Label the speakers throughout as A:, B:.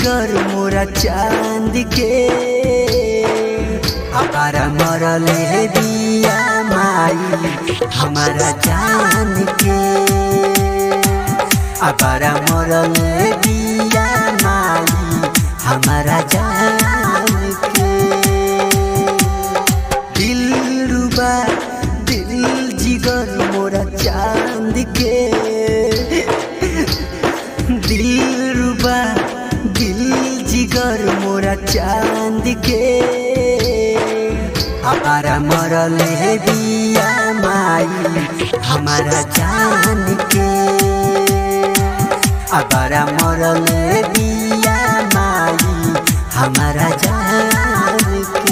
A: जिगर मोरा चांद के अपारा मरले दिया माई हमारा जान के अपारा मरले दिया माई हमारा जान के दिल रुबा दिल जिगर मोरा चांद के दिल रुबा दिल जिगर मोरा चांद के हमारा मरले दिया माई हमारा जान के हमारा मरले दिया माई हमारा जान के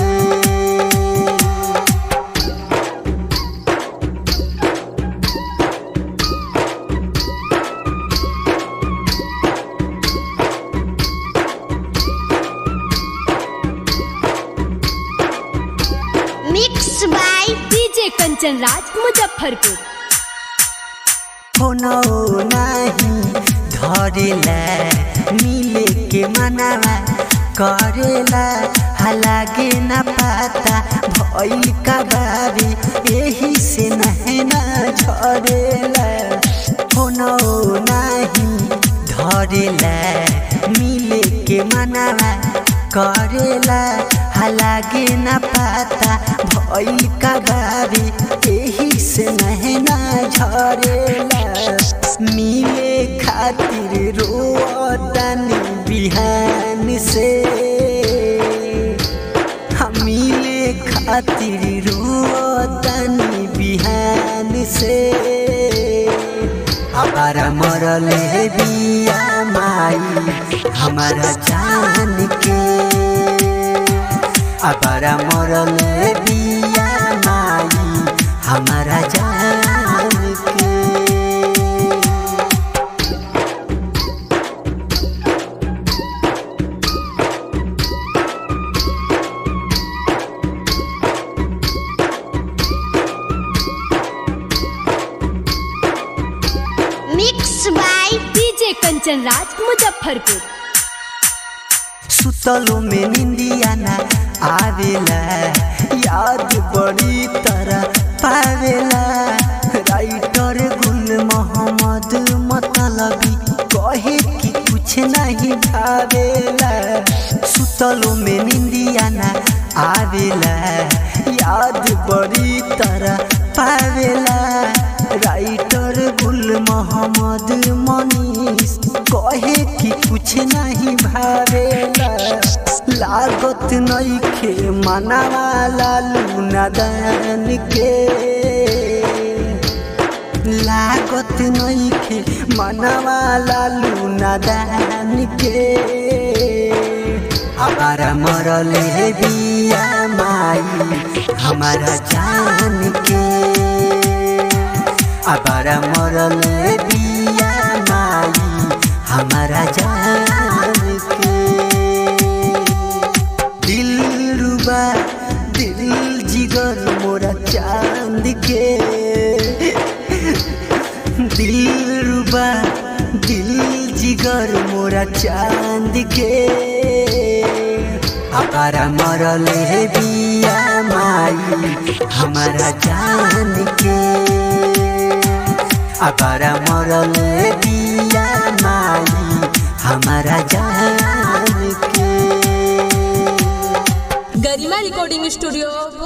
B: mix by
C: DJ Kanchan Raj Muzaffarpur
A: होनो नाही धरेला मिले के मनावा करेला हालागे न पाता भइल का बारी यही से नहना झरेला होनो नाही धरेला मिले के मनावा करेला हालागे न पाता भइल का बारी यही से नहना झरेला मिले खातिर रोतनी बिहान से हम मिले खातिर रोतनी बिहान से हमारा मरले बिया माई हमारा जान के हमारा मरले बिया माई हमारा जान के
B: mix by
C: DJ Kanchan Raj Muzaffarpur
A: सुतलो में निंदिया ना आवेला याद बड़ी तरह पावेला राइटर गुल मोहम्मद मतलबी कहे कि कुछ नहीं भावेला सुतलो में निंदिया ना आवेला याद बड़ी तरह पावेला राइटर गुल मोहम्मद मनीष कहे कि कुछ नहीं भावेला लागत नइखे मनावा लालू नादान के लागत नइखे मनावा लालू नादान के हमारा मरले बिया माई हमारा जान के हमारा मरले बिया माई हमारा जान के दिल रुबा दिल जिगर मोरा चांद के दिल रुबा दिल जिगर मोरा चांद के हमारा मरले बिया माई हमारा जान के हमारा मरले बिया माई हमारा जान के
C: गरिमा रिकॉर्डिंग स्टूडियो